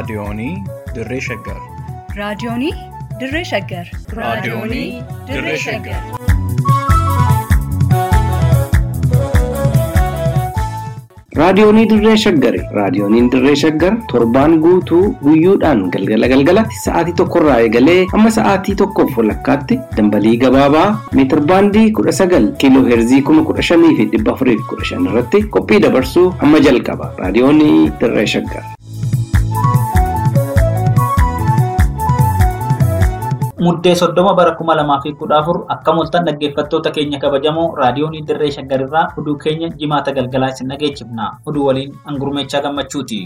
Raadiyoonii Dirree Shaggar. Raadiyoonii Dirree Shaggar. Raadiyoonii Dirree Shaggar. Raadiyoonii Dirree Shaggari. Raadiyooniin Dirree Shaggar torbaan guutuu guyyoodhaan galgala galgalatti sa'aatii tokkorraa eegalee hamma sa'aatii tokkoof walakkaatti dambalii gabaabaa meetir baandii kudha sagal kiiloo heerzii kuma kudha shanii fi dhibba afurii fi kudha shan irratti qophii dabarsuu hamma jalqaba. Raadiyoonii Dirree Shaggar. Muddee soddoma bara kuma lamaa fi kudha afur akka mul'atan dhaggeeffattoota keenya kabajamoo raadiyoonii dirree shaggarirraa oduu keenya jimaata galgalaa isin dhageechifna. Oduu waliin hangurmeechaa gammachuuti.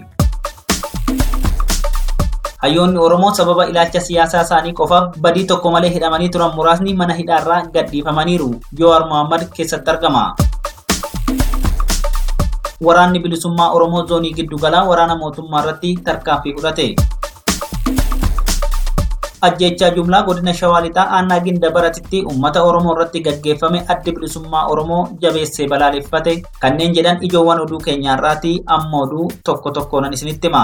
Hayyoonni Oromoo sababa ilaalcha siyaasaa isaanii qofaaf badii tokko malee hidhamanii turan muraasni mana hidhaarraa gadhiifamaniiru. Jowaar Mohaammed keessatti argama. Waraanni bilisummaa Oromoo zoonii giddugalaa waraana mootummaa irratti tarkaanfii fudhate. ajjechaa jumlaa godina shawaa lixaa aanaa ginda baratitti uummata oromoo irratti gaggeeffame addi bilisummaa oromoo jabeessee balaaleffate kanneen jedhan ijoowwan oduu keenyaarraati amma oduu tokko tokkoonan isinitti hima.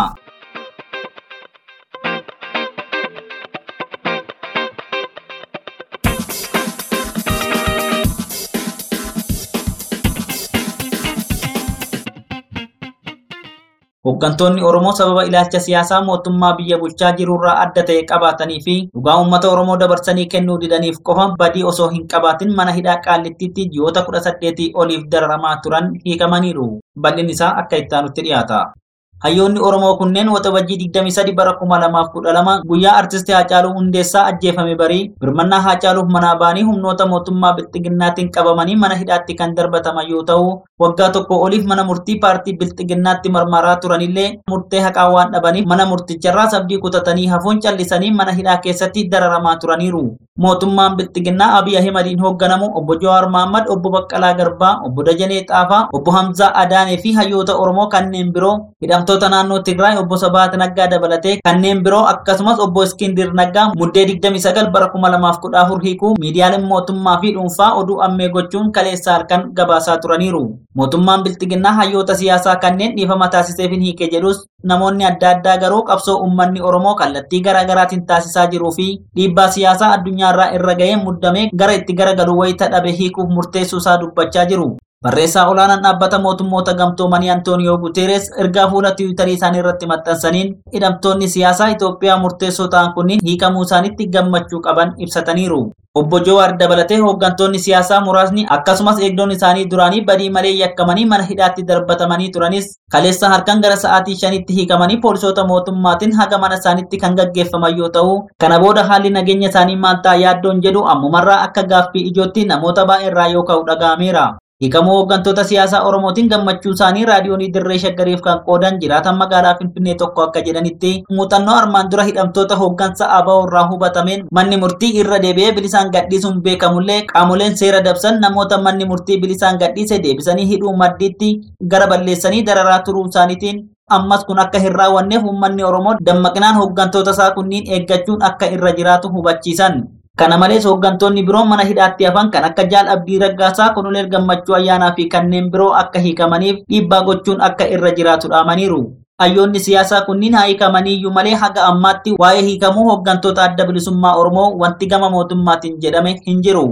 Hooggantoonni Oromoo sababa ilaalcha siyaasaa mootummaa biyya bulchaa jirurraa adda ta'e qabaatanii fi dhugaa uummata Oromoo dabarsanii kennuu didaniif qofa badii osoo hin qabaatin mana hidhaa qaallittiitti ji'oota kudha saddeetii oliif dararamaa turan hiikamaniiru. Bal'in isaa akka ittaanutti dhiyaata. Hayyoonni Oromoo kunneen waxabajjii 23 bara 2012 guyyaa artistii Haacaaluu Hundeessaa ajjeefame barii birmannaa Haacaaluuf manaa ba'anii humnoota mootummaa Bilxiginnaatiin qabamanii mana hidhaatti kan darbataman yoo ta'u waggaa tokko oliif mana murtii paartii Bilxiginnaatti marmaraa turanillee murtee haqaa waan dhabaniif mana murticharraa sabdii kutatanii hafuun callisanii mana hidhaa keessatti dararamaa turaniiru. Mootummaan Bilxiginnaa Abiy Ahimadiin hoogganamu obbo Jawaar Mohaammed, obbo Baqqalaa Garbaa, obbo Dajanee Xaafaa, obbo Hamzaa Adaanee fi hayyoota Oromoo kanneen biroo hidhamtoota naannoo Tigraay obbo Sabaat Naggaa dabalatee kanneen biroo akkasumas obbo Iskindir Naggaa muddee 29 bara 2014 hiikuu miidiyaaleen mootummaa fi dhuunfaa oduu ammee gochuun kaleessa halkan gabaasaa turaniiru. Mootummaan Bilxiginnaa hayyoota siyaasaa kanneen dhiifama taasiseef hin hiike jedhus namoonni adda addaa garuu qabsoo uummanni Oromoo kallattii garaa garaatiin taasisaa jiruu fi dhiibbaa siyaasaa addunyaarraa irra ga'ee muddamee gara itti garagalu wayita dhabe hiikuuf murteessuu isaa dubbachaa jiru. Barreessaa olaanaan dhaabbata mootummoota gamtoomanii Antooniyoo Guteeres ergaa fuula tiwiitarii isaanii irratti maxxansaniin hidhamtoonni siyaasaa Itoophiyaa murteessoo ta'an kunniin hiikamuu isaanitti gammachuu qaban ibsataniiru. Obbo Jowaar dabalatee hooggantoonni siyaasaa muraasni akkasumas eegdonni isaanii duraanii badii malee yakkamanii mana hidhaatti darbatamanii turanis kaleessa halkan gara sa'aatii shanitti hiikamanii poolisoota mootummaatiin haga mana isaaniitti kan gaggeeffaman yoo ta'u kana booda haalli nageenya isaanii maal ta'a yaaddoon jedhu ammumarraa akka gaaffii ijootti namoota baay'eerraa yoo ka'u dhaga'ameera. Hiikamuu hooggantoota siyaasaa Oromootiin gammachuu isaanii raadiyoonii dirree shaggariif kan qoodan jiraatan magaalaa Finfinnee tokko akka jedhanitti muuxannoo armaan dura hidhamtoota hooggansa ABO irraa hubatameen manni murtii irra deebi'ee bilisaan gadhiisuun beekamullee qaamoleen seera dabsan namoota manni murtii bilisaan gadhiise deebisanii hidhuu maddiitti gara balleessanii dararaa turuu isaaniitiin ammas kun akka hin raawwanneef uummanni Oromoo dammaqinaan hooggantoota isaa kunniin eeggachuun akka irra jiraatu hubachiisan. Kana malees hooggantoonni biroo mana hidhaatti hafan kan akka Jaal Abdii Raggaasaa, Koloneel Gammachuu Ayyaanaa fi kanneen biroo akka hiikamaniif dhiibbaa gochuun akka irra jiraatu dhaamaniiru. Hayyoonni siyaasaa kunniin haa hiikamaniiyyuu malee haga ammaatti waa'ee hiikamuu hooggantoota adda bilisummaa Oromoo wanti gama mootummaatiin jedhame hin jiru.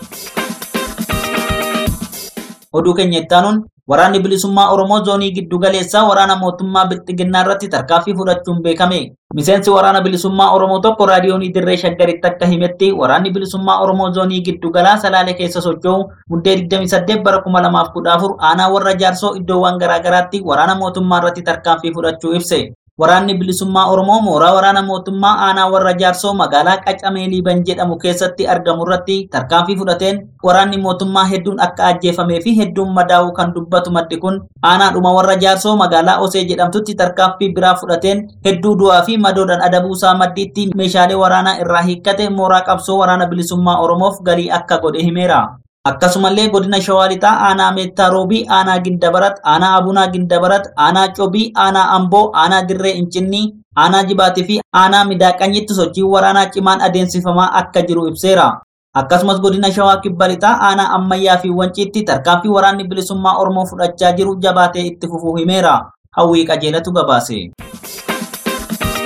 Oduu keenya ittaanuun Waraanni bilisummaa Oromoo zoonii giddu galeessaa waraana mootummaa Bilxiginnaa irratti tarkaanfii fudhachuun beekame. Miseensi waraana bilisummaa Oromoo tokko raadiyoonii dirree shaggaritti akka himetti waraanni bilisummaa Oromoo zoonii giddu galaa Salaalee keessa socho'u muddee 28 bara 2014 aanaa warra jaarsoo iddoowwan garaagaraatti waraana mootummaa irratti tarkaanfii fudhachuu ibse. Waraanni bilisummaa Oromoo mooraa waraana mootummaa aanaa warra jaarsoo magaalaa Qacamee Liiban jedhamu keessatti argamu irratti tarkaanfii fudhateen waraanni mootummaa hedduun akka ajjeefamee fi hedduun madaa'uu kan dubbatu maddi kun aanaadhuma warra jaarsoo magaalaa Osee jedhamtutti tarkaanfii biraa fudhateen hedduu du'aa fi madoodhaan adabuusaa maddiitti meeshaalee waraanaa irraa hiikkate mooraa qabsoo waraana bilisummaa Oromoof galii akka godhe himeera. Akkasumallee godina Shawaa Lixaa aanaa Meettaa Roobii, aanaa Gindabarat, aanaa Abunaa Gindabarat, aanaa Cobii, aanaa Amboo, aanaa Dirree Incinnii, aanaa Jibaatii fi aanaa Midaaqanyitti sochii waraanaa cimaan adeemsifamaa akka jiru ibseera. Akkasumas godina Shawaa Kibba Lixaa aanaa Ammayyaa fi Wanciitti tarkaanfii waraanni bilisummaa Oromoo fudhachaa jiru jabaatee itti fufuu himeera. Hawwii qajeelatu gabaase.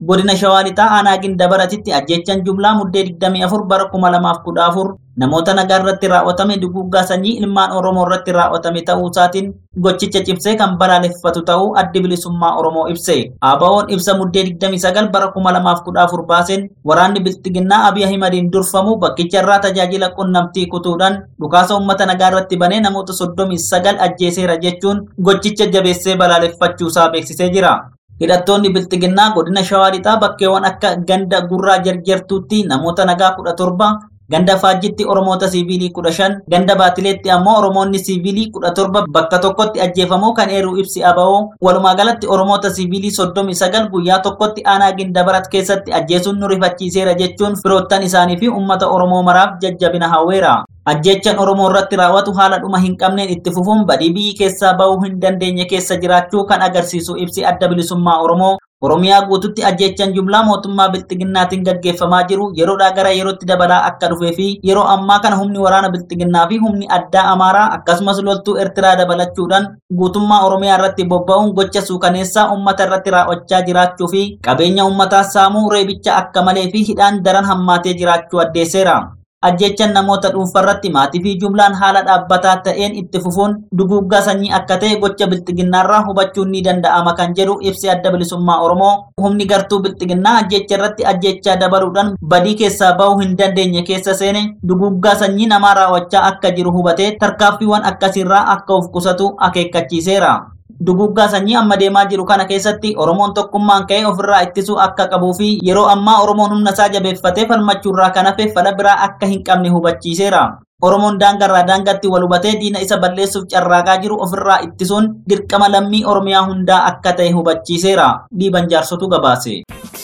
godina shawaa lixaa aanaa gindabaratitti ajjechaan jumlaa muddee 24 bara 2014 namoota nagaa irratti raawwatame duguuggaa sanyii ilmaan oromoo irratti raawwatame ta'uu isaatiin gochicha cimsee kan balaaleffatu ta'uu addi bilisummaa oromoo ibse ABO'n ibsa muddee 29 bara 2014 baaseen waraanni bilxiginnaa abiy ahimadiin durfamu bakkicha irraa tajaajila qunnamtii kutuudhaan dhukaasa uummata nagaa irratti banee namoota 39 ajjeeseera jechuun gochicha jabeessee balaaleffachuusaa beeksisee jira. Hidhattoonni bilxiginnaa godina shawaa lixaa bakkeewwan akka ganda gurraa jarjartuutti namoota nagaa kudha torba ganda faajjitti oromoota siivilii kudha shan ganda baatileetti ammoo oromoonni siivilii kudha torba bakka tokkotti ajjeefamuu kan eeruu ibsi aba'oo walumaa galatti oromoota siivilii soddomi sagal guyyaa tokkotti aanaa gindabarat keessatti ajjeesuun nu rifachiiseera jechuun firoottan isaanii fi ummata oromoo maraaf jajjabina hawweera. Ajjechaan Oromoo irratti raawwatu haala dhuma hin qabneen itti fufuun badii biyyi keessaa bahuu hin dandeenye keessa jiraachuu kan agarsiisu ibsi adda bilisummaa Oromoo Oromiyaa guututti ajjechaan jumlaa mootummaa bilxiginnaatiin gaggeeffamaa jiru yeroodhaa gara yerootti dabalaa akka dhufee fi yeroo ammaa kana humni waraana bilxiginnaa fi humni addaa Amaaraa akkasumas loltuu Eertiraa dabalachuudhaan guutummaa Oromiyaa irratti bobba'uun gocha suukaneessaa uummata irratti raawwachaa jiraachuu fi qabeenya uummataa saamuu reebicha akka malee fi hidhaan daran hammaatee jiraachuu addeesseera. ajjechaan namoota dhuunfarratti maatii fi jumlaan haala dhaabbataa ta'een itti fufuun duguuggaa sanyii akka ta'e gocha bilxiginnaarraa hubachuun ni danda'ama kan jedhu ibsi adda bilisummaa oromoo humni gartuu bilxiginnaa ajjecha irratti ajjechaa dabaluudhaan badii keessaa bahuu hin dandeenye keessa seene duguuggaa sanyii namaa raawwachaa akka jiru hubatee tarkaanfiiwwan akkasiirraa akka of qusatu akeekkachiiseera. Duguuggaa sanyii amma deemaa jiru kana keessatti Oromoon tokkummaan ka'ee ofirraa ittisuu akka qabuu fi yeroo ammaa Oromoon humna isaa jabeeffatee falmachuurraa kan hafe fala biraa akka hin qabne hubachiiseera. Oromoon daangarraa daangatti wal hubatee diina isa balleessuuf carraaqaa jiru ofirraa ittisuun dirqama lammii Oromiyaa hundaa akka ta'e hubachiiseera. Dhiiban jaarsotu gabaase.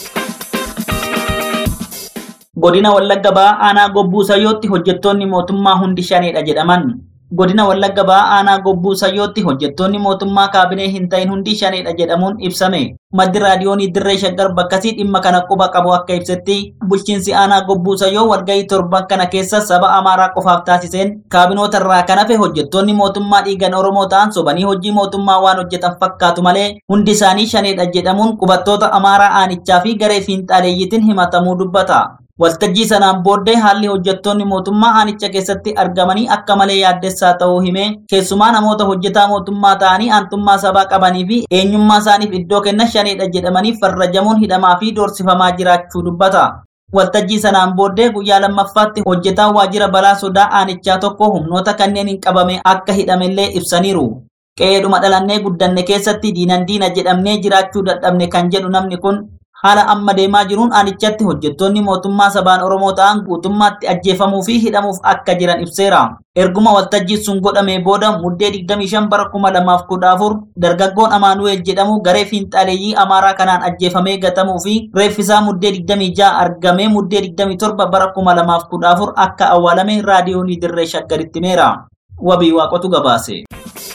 Godina Wallagga Ba'aa aanaa Gobbuu Sayyootti hojjettoonni mootummaa hundi shaneedha jedhaman. godina wallagga ba'aa aanaa gobbuu sayyootti hojjettoonni mootummaa kaabinee hin ta'in hundi shaneedha jedhamuun ibsame maddi raadiyoonii dirree shaggar bakkasii dhimma kana quba qabu akka ibsetti bulchiinsi aanaa gobbuu sayyoo walgahii torban kana keessa saba amaaraa qofaaf taasiseen kaabinoota irraa kan hafe hojjettoonni mootummaa dhiigan oromoo ta'an sobanii hojii mootummaa waan hojjetan fakkaatu malee hundi isaanii shaneedha jedhamuun qubattoota amaaraa aanichaa fi garee fiinxaaleeyyitiin himatamuu dubbata. Waltajjii sanaan booddee haalli hojjettoonni mootummaa aanicha keessatti argamanii akka malee yaaddessaa ta'uu himee keessumaa namoota hojjetaa mootummaa ta'anii aantummaa sabaa qabanii fi eenyummaa isaaniif iddoo kenna shaneedha jedhamanii farrajamuun hidhamaa fi doorsifamaa jiraachuu dubbata. Waltajjii sanaan booddee guyyaa lammaffaatti hojjetaan waajjira balaa sodaa aanichaa tokko humnoota kanneen hin qabame akka hidhamellee ibsaniiru. Qe'eedhuma dhalannee guddanne keessatti diinan diina jedhamnee jiraachuu dadhabne kan jedhu namni kun haala amma deemaa jiruun aanichatti hojjettoonni mootummaa sabaan oromoo ta'an guutummaatti ajjeefamuu fi hidhamuuf akka jiran ibseera. Erguma waltajjiin sun godhamee booda muddee 25 bara 2014 dargaggoon Amaanu'eel jedhamu garee fiinxaaleeyyii Amaaraa kanaan ajjeefamee gatamuu fi reeffisaa muddee 26 argamee muddee 27 bara 2014 akka awwaalame raadiyoonii dirree shaggaritti himeera. Wabii waaqotu gabaase.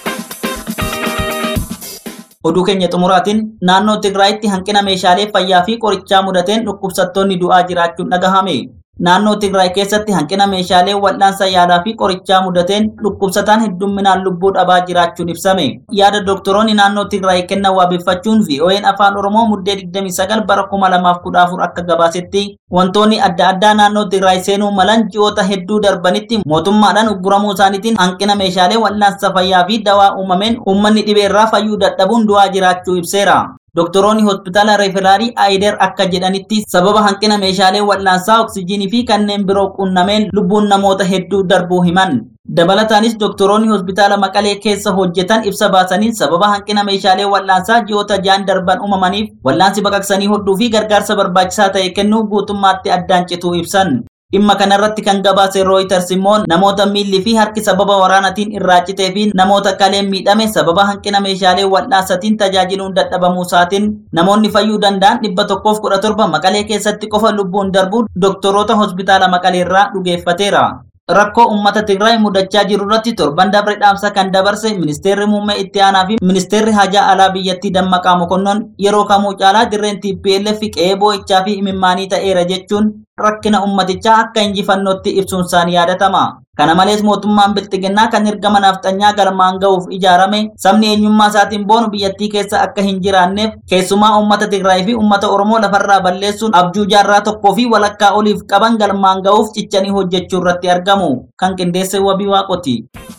Oduu keenya xumuraatiin naannoo Tigraayitti hanqina meeshaalee fayyaa fi qorichaa mudateen dhukkubsattoonni du'aa jiraachuun dhagahame. Naannoo Tigraay keessatti hanqina meeshaalee wal'aansa yaalaa fi qorichaa mudateen dhukkubsataan heddumminaan lubbuu dhabaa jiraachuun ibsame. Yaada doktoroonni naannoo Tigraay kennan waabeffachuun VOA'n afaan Oromoo muddee 29 bara 2014 akka gabaasetti wantoonni adda addaa naannoo Tigraay seenuu malan ji'oota hedduu darbanitti mootummaadhaan ugguramuu isaaniitiin hanqina meeshaalee wal'aansa fayyaa fi dawaa uumameen uummanni dhibeerraa fayyuu dadhabuun du'aa jiraachuu ibseera. Doktoroonni hospitaala referaalii Ayider akka jedhanitti sababa hanqina meeshaalee wal'aansaa oksijiinii fi kanneen biroo qunnameen lubbuun namoota hedduu darbuu himan. Dabalataanis doktoroonni hospitaala Maqalee keessa hojjetan ibsa baasaniin sababa hanqina meeshaalee wal'aansaa ji'oota ja'an darban uumamaniif wal'aansi baqaqsanii hodhuu fi gargaarsa barbaachisaa ta'e kennuu guutummaatti addaan cituu ibsan. Dhimma kanarratti kan gabaase Reuters immoo namoota miilli fi harki sababa waraanatiin irraa citee fi namoota kaleen miidhame sababa hanqina meeshaalee wal'aansaatiin tajaajiluun dadhabamuu isaatiin namoonni fayyuu danda'an dhibba tokkoof kudha torba maqalee keessatti qofa lubbuun darbuu doktoroota hospitaala maqalee irraa dhugeeffateera. Rakkoo uummata Tigraay mudachaa jiru irratti torban dabre dhaamsa kan dabarse ministeerri muummee itti aanaa fi ministeerri hajaa alaa biyyattii dammaqaa mokonnon yeroo kamuu caalaa dirreen TPLF qe'ee boo'ichaa fi imimmaanii ta'eera jechuun rakkina ummatichaa akka injifannootti ibsuun isaanii yaadatama. Kana malees mootummaan bilxiginnaa kan ergama nafxanyaa galmaan ga'uuf ijaarame sabni eenyummaa isaatiin boonu biyyattii keessa akka hin jiraanneef keessumaa uummata Tigraay fi uummata Oromoo lafarraa balleessuun abjuu jaarraa tokkoo fi walakkaa oliif qaban galmaan ga'uuf cichanii hojjechuu irratti argamu. Kan qindeesse wabii waaqoti.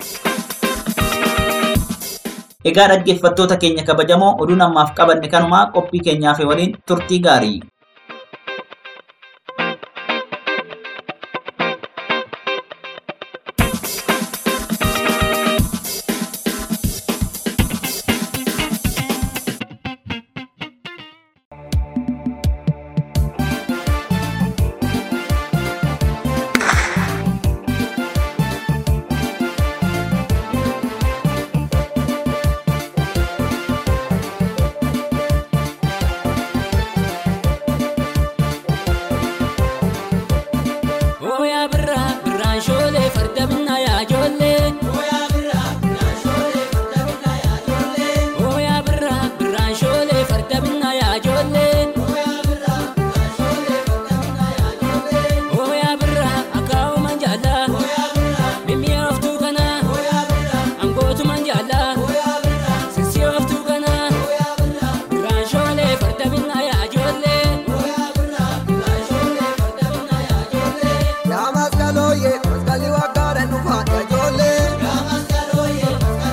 Egaa dhaggeeffattoota keenya kabajamoo oduu namaaf qabanne kanumaa qophii keenyaaf waliin turtii gaarii. Ooyaa birraa birraan shoolee farda binnaa yaa ijoollee. Ooyaa birraa birraan shoolee farda binnaa yaa ijoollee. Ooyaa birraa akaa'uman jaallaa. Mimmi'a oftuu kanaa. Angootuman jaallaa. Sisii oftuu kanaa. Birraan shoolee farda binnaa yaa ijoollee. Ya maskaloye, maskali wakare nufa ya jole. Ya maskaloye,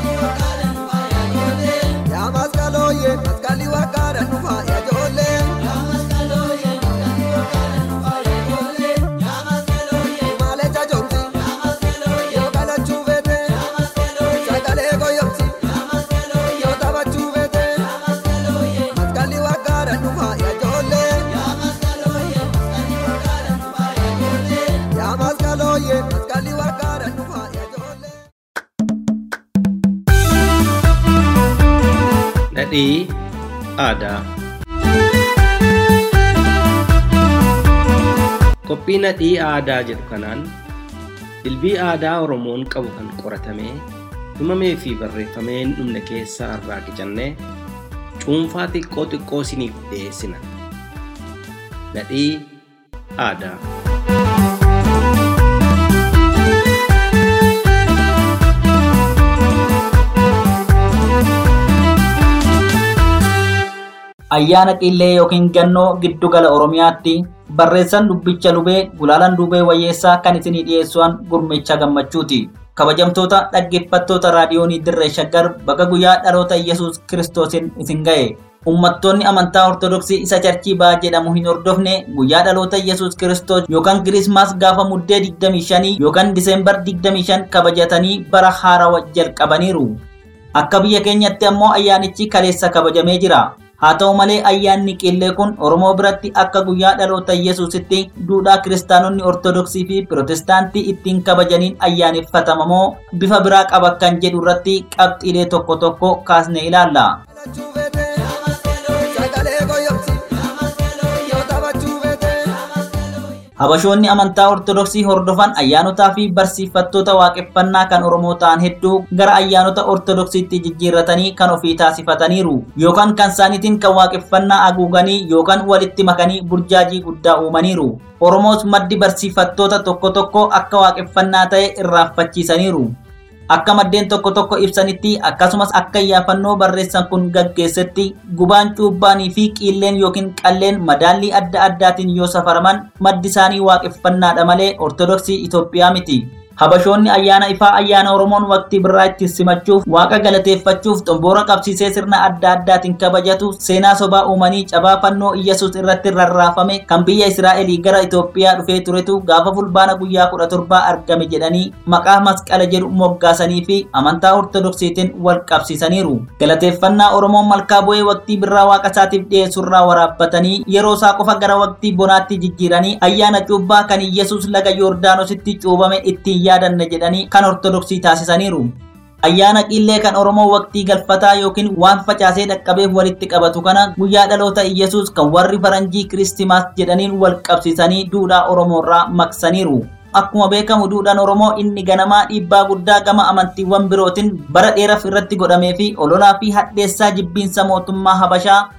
maskali wakare nufa ya jole. Male cha jonti, yo kala chuvete. Sakale goyopsi, yo taba chuvete. Maskali wakare nufa ya jole. Ya maskaloye, maskali wakare nufa ya jole. Nadhii aadaa. Qophii nadhii aadaa jedhu kanaan dilbii aadaa Oromoon qabu kan qoratamee himamee fi barreeffamee hin dhumne keessaa irraa qicannee cuunfaa xiqqoo xiqqoo isiniif dhiyeessina. Nadhii aadaa. ayyaana qillee yookiin gannoo giddugala oromiyaatti barreessan dubbicha lubee gulaalan dubee wayyeessaa kan isinii dhiyeessuan gurmecha gammachuuti kabajamtoota dhaggeeffattoota raadiyoonii dirree shaggar baga guyyaa dhaloota yesus kiristoosiin isin ga'e ummattoonni amantaa ortodoksii isa charchii ba'aa jedhamu hin hordofne guyyaa dhaloota yesus kiristoos yookaan kirismaas gaafa muddee 25 yookaan diseembar 25 kabajatanii bara haarawaa jalqabaniiru akka biyya keenyatti ammoo ayyaanichi kaleessa kabajamee jira haa ta'u malee ayyaanni qillee kun oromoo biratti akka guyyaa dhaloota yesuusitti duudhaa kiristaanonni ortodoksii fi pirotestaantii ittiin kabajaniin ayyaaneffatamamoo bifa biraa qaba kan jedhu irratti qabxiilee tokko tokko kaasne ilaalla. Chuvete, sakale goyopsi, yo taba chuvete. Habashoonni amantaa Ortodoksii hordofan ayyaanotaa fi barsiifattoota waaqeffannaa kan Oromoo ta'an hedduu gara ayyaanota Ortodoksiitti jijjiirratanii kan ofii taasifataniiru. Yookaan kan isaaniitiin kan waaqeffannaa haguuganii yookaan walitti makanii burjaajii guddaa uumaniiru. Oromoos maddi barsiifattoota tokko tokko akka waaqeffannaa ta'e irraanfachiisaniiru. Akka maddeen tokko tokko ibsanitti akkasumas akka iyyaafannoo barreessan kun gaggeessetti gubaan cuubbaanii fi qiilleen yookiin qalleen madaallii adda addaatiin yoo safaraman maddi isaanii waaqeffannaadha malee ortodoksii Itoophiyaa miti. Habashoonni ayyaana ifaa ayyaana Oromoon waqtii birraa itti simachuuf waaqa galateeffachuuf xomboora qabsiisee sirna adda addaatiin kabajatu seenaa sobaa uumanii cabaa fannoo Iyyasuus irratti rarraafame kan biyya Israa'elii gara Itoophiyaa dhufee turetu gaafa fulbaana guyyaa kudha torbaa argame jedhanii maqaa masqala jedhu moggaasanii fi amantaa ortodoksiitiin wal qabsiisaniiru. Galateeffannaa Oromoon malkaa bu'ee waqtii birraa waaqa isaatiif dhiyeessurraa waraabbatanii yeroo isaa qofa gara waqtii bonaatti jijjiiranii ayyaana cuubbaa kan Iyyasuus laga Yordaanositti cuubame ittiin yaadanne jedhanii kan ortodoksii taasisaniiru. Ayyaana qillee kan Oromoo waqtii galfataa yookiin waan facaasee dhaqqabeef walitti qabatu kana guyyaa dhaloota Iyyasuus kan warri faranjii kiristimaas jedhaniin wal qabsiisanii duudhaa Oromoorraa maqsaniiru. Akkuma beekamu duudhaan Oromoo inni ganamaa dhiibbaa guddaa gama amantiiwwan birootiin bara dheeraaf irratti godhamee fi ololaa fi hadheessaa jibbiinsa mootummaa Habashaa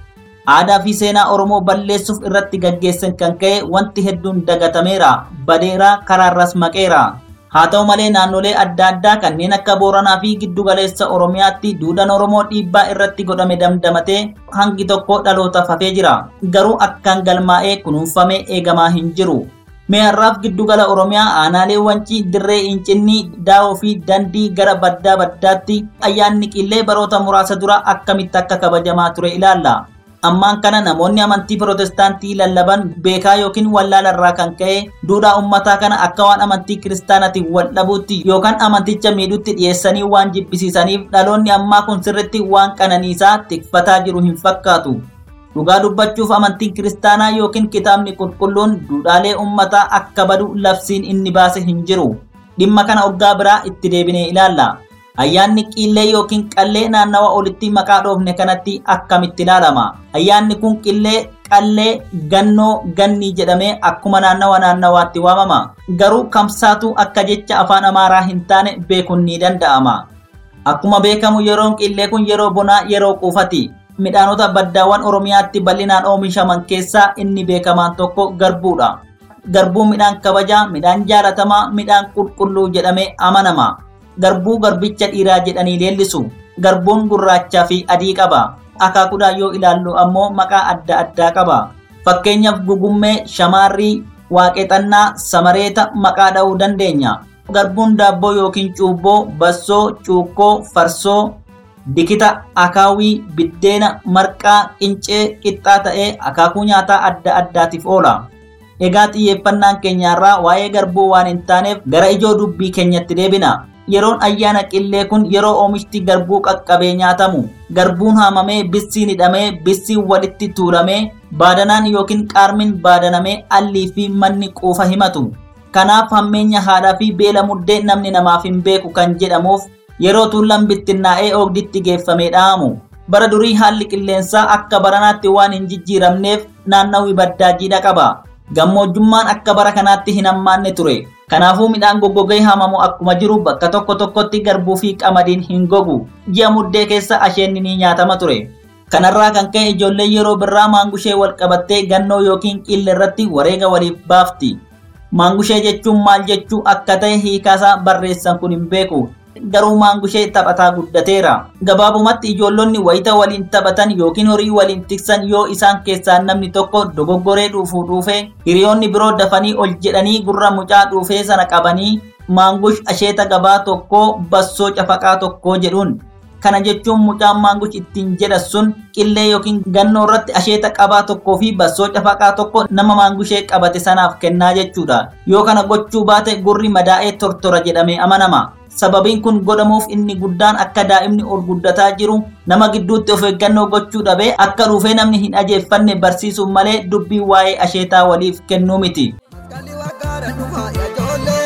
aadaa fi seenaa Oromoo balleessuuf irratti gaggeessan kan ka'e wanti hedduun dagatameera, badeera, karaarras maqeera. Haa ta'u malee naannolee adda addaa kanneen akka Booranaa fi Giddugaleessa Oromiyaatti duudhaan Oromoo dhiibbaa irratti godhame damdamatee hangi tokko dhalootaaf hafee jira. Garuu akkaan galmaa'ee kunuunfamee eegamaa hin jiru. Meeyarraaf giddugala Oromiyaa aanaalee wancii dirree incinni daawoo fi dandii gara baddaa baddaatti ayyaanni qillee baroota muraasa dura akkamitti akka kabajamaa ture ilaalla. Ammaan kana namoonni amantii Pirotestaantii lallaban beekaa yookiin wallaalarraa kan ka'e duudhaa uummataa kana akka waan amantii kiristaanaatiin wal dhabuutti yookaan amanticha miidhutti dhiyeessanii waan jibbisiisaniif dhaloonni ammaa kun sirritti waan qananiisaa tikfataa jiru hin fakkaatu. Dhugaa dubbachuuf amantiin kiristaanaa yookiin kitaabni qulqulluun duudhaalee uummataa akka badu labsiin inni baase hin jiru. Dhimma kana oggaa biraa itti deebinee ilaalla. Ayyaanni qillee yookiin qallee naannawa olitti maqaa dhoofne kanatti akkamitti ilaalama? Ayyaanni kun qillee, qallee, gannoo, gannii jedhamee akkuma naannawa naannawaatti waamama. Garuu kamsaatu akka jecha afaan Amaaraa hin taane beekuun ni danda'ama. Akkuma beekamu yeroon qillee kun yeroo bonaa yeroo quufati. Midhaanota baddaawwan Oromiyaatti bal'inaan oomishaman keessaa inni beekamaan tokko garbuudha. Garbuun midhaan kabajaa, midhaan jaalatamaa, midhaan qulqulluu jedhamee amanama. Garbuu garbicha dhiiraa jedhanii leellisu. Garbuun gurraachaa fi adii qaba. Akaakuudhaan yoo ilaallu ammoo maqaa adda addaa qaba. Fakkeenyaaf gugummee, shamaarrii, waaqexannaa, samareeta maqaa dha'uu dandeenya. Garbuun daabboo yookiin cuubboo, bassoo, cuukkoo, farsoo, dikita, akaawii, biddeena, marqaa, qincee, qixxaa ta'ee akaakuu nyaataa adda addaatiif oola. Egaa xiyyeeffannaan keenyaarraa waa'ee garbuu waan hin taaneef gara ijoo dubbii keenyatti deebina. Yeroon ayyaana qillee kun yeroo oomishti garbuu qaqqabee nyaatamu. Garbuun haamamee bissiin hidhamee bissiin walitti tuulamee baadanaan yookiin qaarmiin baadanamee allii fi manni quufa himatu. Kanaaf hammeenya haadhaa fi beela muddee namni namaaf hin beeku kan jedhamuuf yeroo tuullan bittinnaa'ee oogditti geeffamee dha'amu. Bara durii haalli qilleensaa akka baranaatti waan hin jijjiiramneef naannawii baddaa jiidha qaba. Gammoojjummaan akka bara kanaatti hin hammaanne ture. Kanaafuu midhaan goggogee haamamu akkuma jiru bakka tokko tokkotti garbuu fi qamadiin hin gogu. Ji'a muddee keessa asheenni ni nyaatama ture. Kanarraa kan ka'e ijoolleen yeroo birraa maangushee wal qabattee gannoo yookiin qillee irratti wareega waliif baafti. Maangushee jechuun maal jechuu akka ta'e hiikaasaa barreessan kun hin beeku. Garuu maangushee taphataa guddateera. Gabaabumatti ijoollonni wayita waliin taphatan yookiin horii waliin tiksan yoo isaan keessaa namni tokko dogoggoree dhuufuu dhuufe hiriyoonni biroo dafanii ol jedhanii gurra mucaa dhuufee sana qabanii maangush asheeta gabaa tokkoo bassoo cafaqaa tokkoo jedhuun. Kana jechuun mucaan maangush ittiin jedhan sun qillee yookiin gannoo irratti asheeta qabaa tokkoo fi bassoo cafaqaa tokko nama maangushee qabate sanaaf kennaa jechuudha. Yoo kana gochuu baate gurri madaa'ee tortora jedhamee amanama. Sababiin kun godhamuuf inni guddaan akka daa'imni ol guddataa jiru nama gidduutti of eeggannoo gochuu dhabee akka dhuufee namni hin ajeeffanne barsiisuun malee dubbii waa'ee asheetaa waliif kennuu miti. Maskalli waggaadha dhufa yaa ijoollee.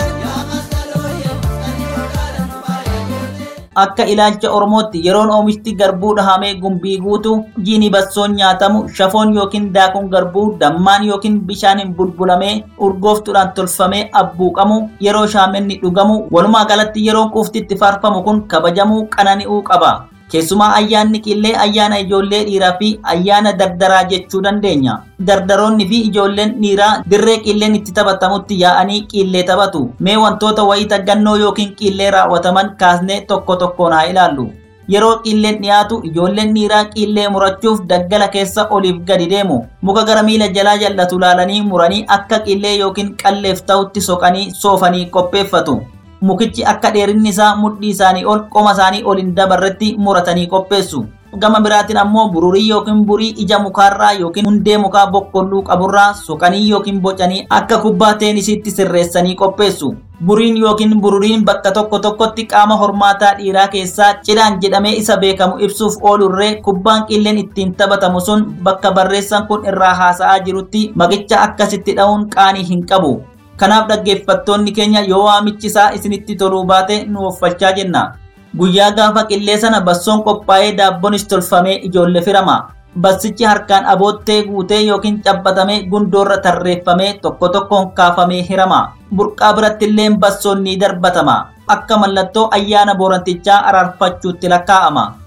Akka ilaalcha Oromootti yeroon oomishti garbuu dhahamee gumbii guutu jiini bassoon nyaatamu shafoon yookiin daakuun garbuu dammaan yookiin bishaaniin bulbulamee urgooftuudhaan tolfamee abbuuqamu yeroo shaamenni dhugamu walumaa galatti yeroon quuftitti faarfamu kun kabajamuu qanani'uu qaba. Keessumaa ayyaanni qillee ayyaana ijoollee dhiiraa fi ayyaana dardaraa jechuu dandeenya. Dardaroonni fi ijoolleen dhiiraa dirree qilleen itti taphatamutti yaa'anii qillee taphatu. Mee wantoota wayita gannoo yookiin qillee raawwataman kaasnee tokko tokkoon haa ilaallu. Yeroo qilleen dhiyaatu ijoolleen dhiiraa qillee murachuuf daggala keessa oliif gadi deemu. Muka gara miila jalaa jallatu laalanii muranii akka qillee yookiin qalleef ta'utti soqanii soofanii qopheeffatu. mukichi akka dheerinni isaa mudhii isaanii ol qoma isaanii ol hin dabarretti muratanii qopheessu. Gama biraatiin ammoo bururii yookiin burii ija mukaarraa yookiin hundee mukaa boqqolluu qaburraa soqanii yookiin bocanii akka kubbaa teenisiitti sirreessanii qopheessu. Buriin yookiin bururiin bakka tokko tokkotti qaama hormaataa dhiiraa keessaa cidhaan jedhamee isa beekamu ibsuuf oolurree kubbaan qilleen ittiin taphatamu sun bakka barreessan kun irraa haasa'aa jirutti maqicha akkasitti dha'uun qaanii hin qabu. Kanaaf dhaggeeffattoonni keenya yoo waamichi isaa isinitti toluu baate nu uffachaa jenna. Guyyaa gaafa qillee sana bassoon qophaa'ee daabbonis tolfamee ijoollee firama. Bassichi harkaan aboottee guutee yookiin cabbatamee gundoorra tarreeffamee tokko tokkoon kaafamee hirama. Burqaa biratti illee bassoon ni darbatama. Akka mallattoo ayyaana boorantichaa araarfachuutti lakkaa'ama.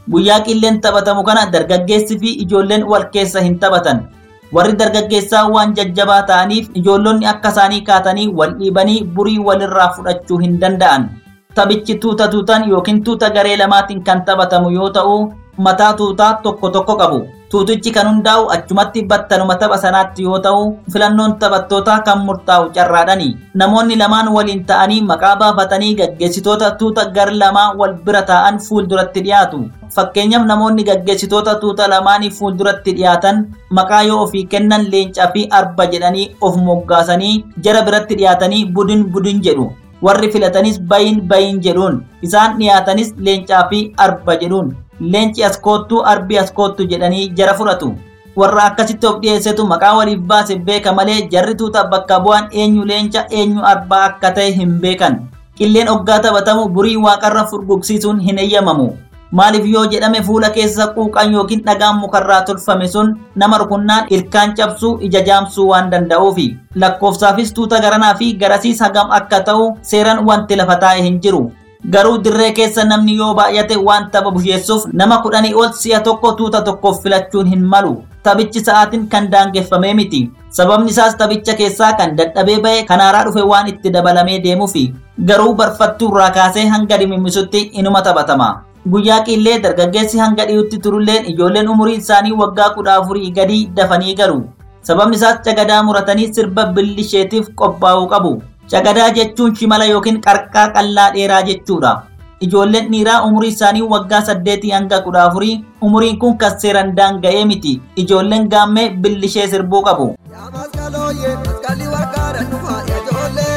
Guyyaa qilleen taphatamu kana dargaggeessi fi ijoolleen wal keessa hin taphatan. Warri dargaggeessaa waan jajjabaa ta'aniif ijoollonni akka isaanii kaatanii wal dhiibanii burii walirraa fudhachuu hin danda'an. Taphichi tuuta tuutaan yookiin tuuta garee lamaatiin kan taphatamu yoo ta'u, mataa tuutaa tokko tokko qabu. Tuutichi kan hundaa'u achumatti battanuma tapha sanaatti yoo ta'u, filannoon taphattootaa kan murtaa'u carraadhani. Namoonni lamaan waliin ta'anii maqaa baafatanii gaggeessitoota tuuta gar lamaa wal bira taa'an fuulduratti dhiyaatu. Fakkeenyaaf namoonni gaggeessitoota tuuta lamaanii fuulduratti dhiyaatan maqaa yoo ofii kennan leencaa fi arba jedhanii of moggaasanii jara biratti dhiyaatanii budin budin jedhu. Warri filatanis bayin bayin jedhuun isaan dhiyaatanis leencaa fi arba jedhuun. leenci as koottuu arbi as koottu jedhanii jara fudhatu. Warra akkasitti of dhiyeessetu maqaa waliif baase beeka malee jarri tuuta bakka bu'an eenyu leenca eenyu arbaa akka ta'e hin beekan. Qilleen oggaa taphatamu burii waaqarra furgugsiisuun hin eeyyamamu. Maaliif yoo jedhame fuula keessa quuqan yookiin dhagaan mukarraa tolfame sun nama rukunnaan ilkaan cabsuu ija jaamsuu waan danda'uufi. Lakkoofsaafis tuuta garanaa fi garasiis hagam akka ta'u seeran wanti lafa taa'e hin jiru. Garuu dirree keessa namni yoo baay'ate waan tapha busheessuuf nama kudhanii ol si'a tokko tuuta tokkoof filachuun hin malu. Taphichi sa'aatiin kan daangeffamee miti. Sababni isaas taphicha keessaa kan dadhabee ba'e kan haaraa dhufe waan itti dabalamee deemuufi. Garuu barfattuu irraa kaasee hanga dhimimisutti inuma taphatama. Guyyaa qillee dargaggeessi hanga dhiyutti turulleen ijoolleen umuriin isaanii waggaa kudha afurii gadi dafanii galu. Sababni isaas cagadaa muratanii sirba billisheetiif qophaa'uu qabu. Cagadaa jechuun shimala yookiin qarqaa qallaa dheeraa jechuudha. Ijoolleen dhiiraa umurii isaanii waggaa saddeetii hanga kudha afurii umuriin kun kan seeran daanga'ee miti. Ijoolleen gaammee billishee sirbuu qabu. Yaa maskalooyee maskalli warqaadhaan dhufa ijoollee.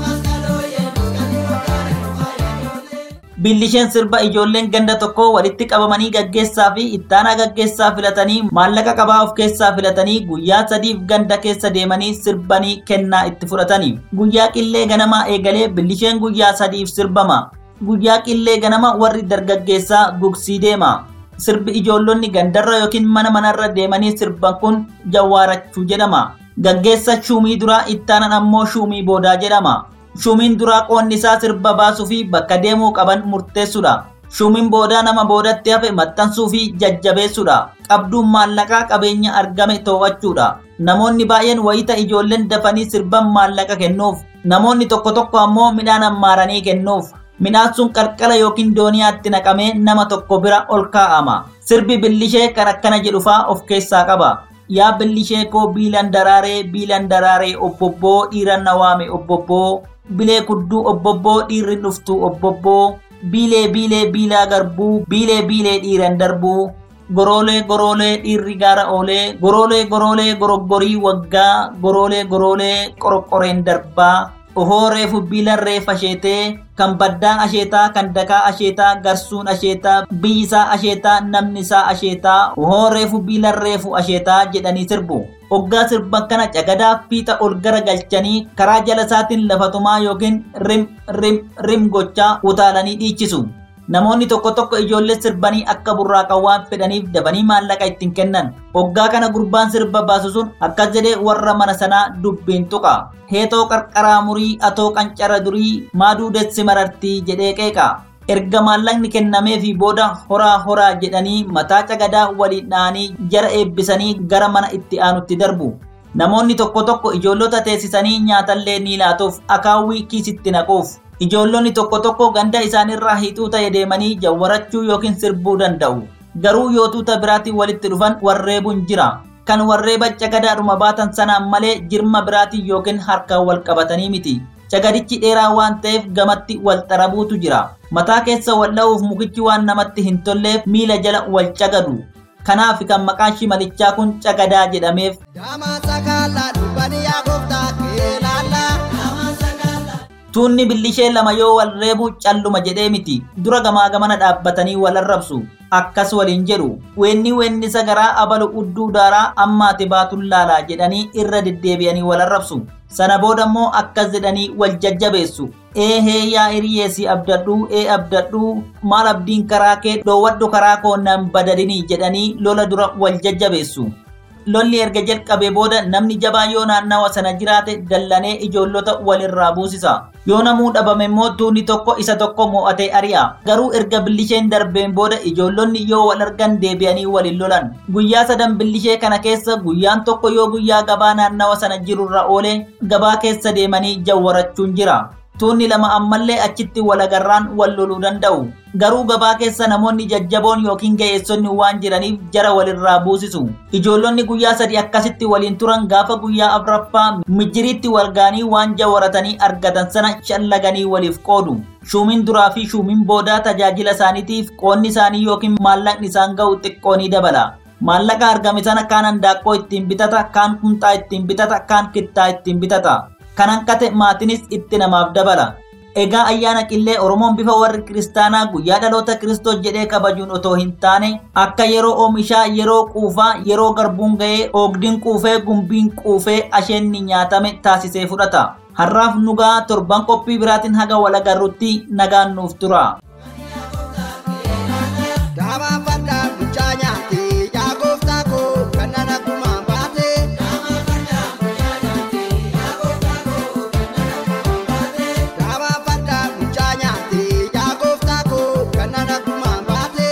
Billisheen sirba ijoolleen ganda tokko walitti qabamanii gaggeessaa fi ittaanaa gaggeessaa filatanii maallaqa qabaa of keessaa filatanii guyyaa sadiif ganda keessa deemanii sirbanii kennaa itti fudhatanii. Guyyaa qillee ganamaa eegalee billisheen guyyaa sadiif sirbama. Guyyaa qillee ganama warri dargaggeessaa gugsii deema. Sirbi ijoollonni gandarra yookiin mana manarra deemanii sirban kun jawwaarachuu jedhama. Gaggeessa shuumii duraa ittaanan ammoo shuumii boodaa jedhama. Shumiin duraa qoonni isaa sirba baasuu fi bakka deemuu qaban murteessuudha. Shumiin boodaa nama boodatti hafe maxxansuu fi jajjabeessuudha. Qabduun maallaqaa qabeenya argame to'achuudha. Namoonni baay'een wayita ijoolleen dafanii sirban maallaqa kennuuf. Namoonni tokko tokko ammoo midhaan ammaaranii kennuuf. Midhaan sun qarqara yookiin dooniyaatti naqamee nama tokko bira ol kaa'ama. Sirbi billishee kan akkana jedhu fa'aa of keessaa qaba. Yaa billishee koo biilan daraaree biilan daraaree obbobboo dhiira na waame obbobboo. bilee kudduu obbobboo dhiirri dhuftu obbobboo biilee biilee biilaa garbuu biilee biilee dhiiran darbuu goroolee goroolee dhiirri gaara oolee goroolee goroolee goroggorii waggaa goroolee goroolee qoroqqoreen darbaa ohoo reefu biilan reef asheetee kan baddaa asheetaa kan dakaa asheetaa garsuun asheetaa biyyisaa asheetaa namni isaa asheetaa ohoo reefu biilan reefu asheetaa jedhanii sirbu. Hoggaa sirban kana cagadaa fiixa ol gara galchanii karaa jala isaatiin lafatumaa yookiin rim rim rim gochaa utaalanii dhiichisu. Namoonni tokko tokko ijoollee sirbanii akka burraaqan waan fedhaniif dabanii maallaqa ittiin kennan. Hoggaa kana gurbaan sirba baasu sun akkas jedhee warra mana sanaa dubbiin tuqa. Heetoo qarqaraa murii atoo qancara durii maaduu dessi marartii jedhee qeeqa. erga maallaqni kennamee fi booda horaa horaa jedhanii mataa cagadaa waliin dha'anii jara eebbisanii gara mana itti aanutti darbu. Namoonni tokko tokko ijoollota teessisanii nyaatallee ni laatuuf akaawwii kiisitti naquuf. Ijoollonni tokko tokko ganda isaanirraa hiixuu ta'e deemanii jawwarachuu yookiin sirbuu danda'u. Garuu yoo tuuta biraatiin walitti dhufan warreebuun jira. Kan warreeba cagadaadhuma baatan sanaan malee jirma biraatiin yookiin harkaan wal qabatanii miti. Cagadichi dheeraa waan ta'eef gamatti wal xarabuutu jira. Mataa keessa wal dha'uuf mukichi waan namatti hin tolleef miila jala wal cagadu. Kanaaf kan maqaan shimalichaa kun cagadaa jedhameef Daamaa sakaalaa dubbanii yaa gooftaa keelaallaa. tuunni billishee lama yoo wal reebu calluma jedhee miti dura gamaa gamana dhaabbatanii wal arrabsu akkas waliin jedhu weenni weennisa garaa abalu udduu daaraa ammaati baatun laalaa jedhanii irra deddeebi'anii wal arrabsu sana booda immoo akkas jedhanii wal jajjabeessu ee hee yaa hiriyeesi abdadhuu ee abdadhuu maal abdiin karaa kee dhoowwadhu karaa koo nan badadinii jedhanii lola dura wal jajjabeessu lolli erga jalqabee booda namni jabaa yoo naannawa sana jiraate dallanee ijoollota walirraa buusisa. yoo namuu dhabame immoo tuunni tokko isa tokko mo'atee ari'a garuu erga billisheen darbeen booda ijoollonni yoo wal argan deebi'anii waliin lolan guyyaa sadan billishee kana keessa guyyaan tokko yoo guyyaa gabaa naannawa sana jirurra oolee gabaa keessa deemanii jawwarachuun jira tuunni lama ammallee achitti walagarraan wal loluu danda'u garuu gabaa keessa namoonni jajjaboon yookiin ga'eessonni waan jiraniif jara walirraa buusisu ijoollonni guyyaa sadi akkasitti waliin turan gaafa guyyaa afraffaa mijjiriitti walgaanii waan jawwaratanii argatan sana shallaganii waliif qoodu shuumiin duraa fi shuumiin boodaa tajaajila isaaniitiif qoonni isaanii yookiin maallaqni isaan ga'u xiqqoonii dabala maallaqa argame sana kaan handaaqqoo ittiin bitata kaan kumxaa ittiin bitata kaan kittaa ittiin bitata kan hanqate maatinis itti namaaf dabala egaa ayyaana qillee oromoon bifa warri kiristaanaa guyyaa dhaloota kiristoos jedhee kabajuun otoo hin taane akka yeroo oomishaa yeroo quufaa yeroo garbuun ga'ee oogdiin quufee gumbiin quufee asheenni nyaatame taasisee fudhata har'aaf nugaa torban qophii biraatiin haga walagarrutti nagaan nuuf tura. Daabaa fardaa mucaa nyaate yaa gooftaa koo kan nana kumaan baate. Daabaa fardaa mucaa nyaate yaa gooftaa koo kan nana kumaan baate.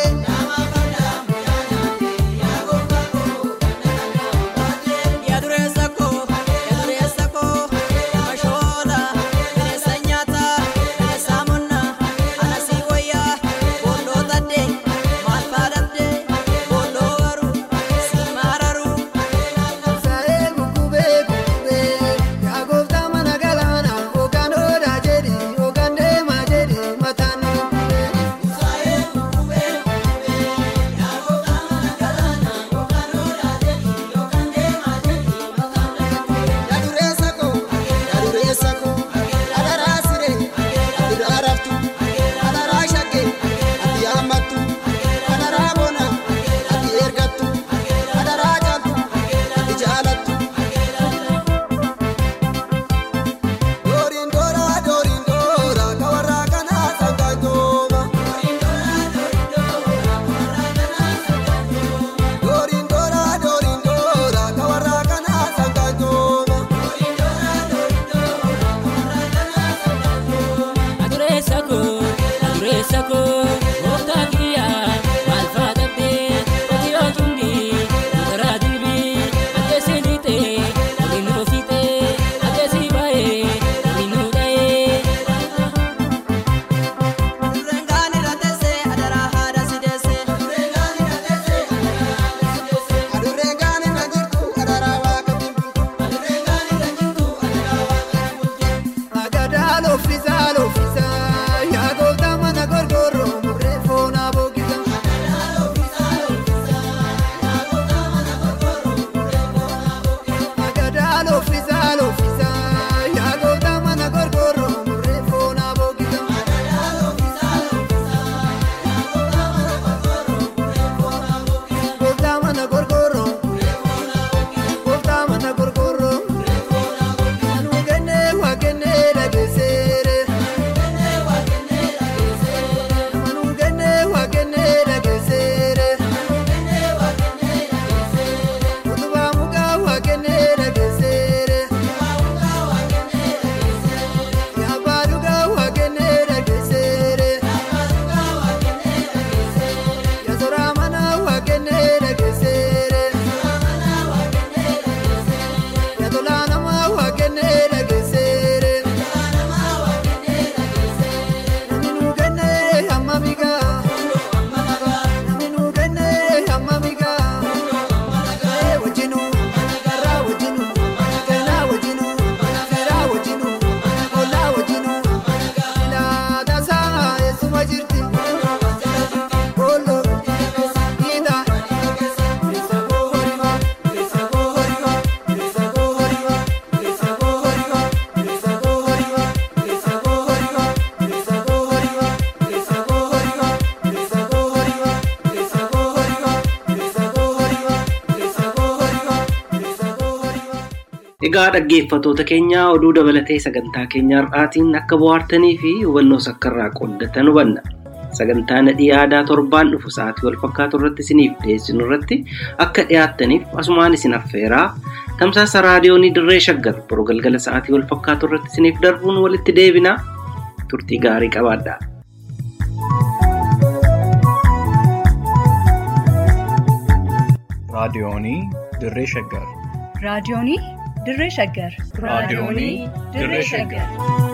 Yaa dureessa koo, yaa dureessa koo, mashooda, bineensa nyaata, bineensa monna, ana si wayyaa, boondoo tadde, maal faadhabde, boondoo garuu, si mararu. Sa'ee gugubee gugubee yaa gooftaa mana galaanaa hoogaan odaa jedhi hoogaan deemaa jedhi mataan gugubee. Yaa dureessa koo yaa dureessa koo adaraa siree ati daaraftu adaraa shaggee ati haammattu adaraa bona ati ergattu adaraa caaltu ati jaalattu. Dooriin dooraa dooriin dooraa ka warraa kanaa sangaa jooma. Dooriin dooraa dooriin dooraa ka warraa kanaa sangaa jooma. Adureessa koo, adureessa koo, gooftaa kiyyaa, maal faadhabde, ati yoo cimdi, garaa dilbi, ajjeesii dhiite, waliin nuu fiite, ajjeesii baay'ee, waliin nuu dha'ee. Dureen gaanirra teessee adaraa haadha si deessee. Adurreen gaanirra jirtu adaraa waaqa bultu. Agadaa loofisaa loofisaa yaa gooftaa mana gorgorroo murree foonaa bookisa. Agadaa loofisaa loofisaa yaa gooftaa mana gorgorroo murree foonaa bookisa. Gooftaa mana gorgorroo. Gooftaa mana gorgorroo. Anuu kennee waa kennee dhageesseere. Anuu kennee waa kennee dhageesseere. Utubaa mukaa waa kennee dhageesseere. Yaabbaa dhugaa waa kennee dhageesseere. Yasoraa manaa waa kennee dhageesseere. Yatolaa namaa waa kennee dhageesseere. Namni nuu kennee hamma migaa. Namni nuu kennee hamma migaa. Ee wajjinuu, karraa wajjinuu, keenaa wajjinuu, seeraa wajjinuu, ollaa wajjinuu. Ilaa tasaa eessuma jirti. Booloo, dhiitaa. Bilisa koo horimaa, bilisa koo horimaa, bilisa koo horimaa, bilisa koo horimaa, bilisa koo horimaa, bilisa koo horimaa, bilisa koo horimaa, bilisa koo horimaa, bilisa koo horimaa, bilisa koo horimaa, bilisa koo horimaa, bilisa koo horimaa, bilisa koo horimaa. Egaa dhaggeeffattoota keenya oduu dabalatee sagantaa keenya har'aatiin akka bohaartanii fi hubannoo sakkarraa qooddatan hubanna. Sagantaa nadhii aadaa torbaan dhufu sa'aatii wal fakkaatu irratti isiniif dhiyeessinu irratti akka dhiyaattaniif asumaan isin affeeraa tamsaasa raadiyoonii dirree shaggar boroo galgala sa'aatii wal fakkaatu irratti isiniif darbuun walitti deebinaa turtii gaarii qabaadhaa. raadiyoonii dirree shaggar raadiyoonii dirree shaggar raadiyoonii dirree shaggar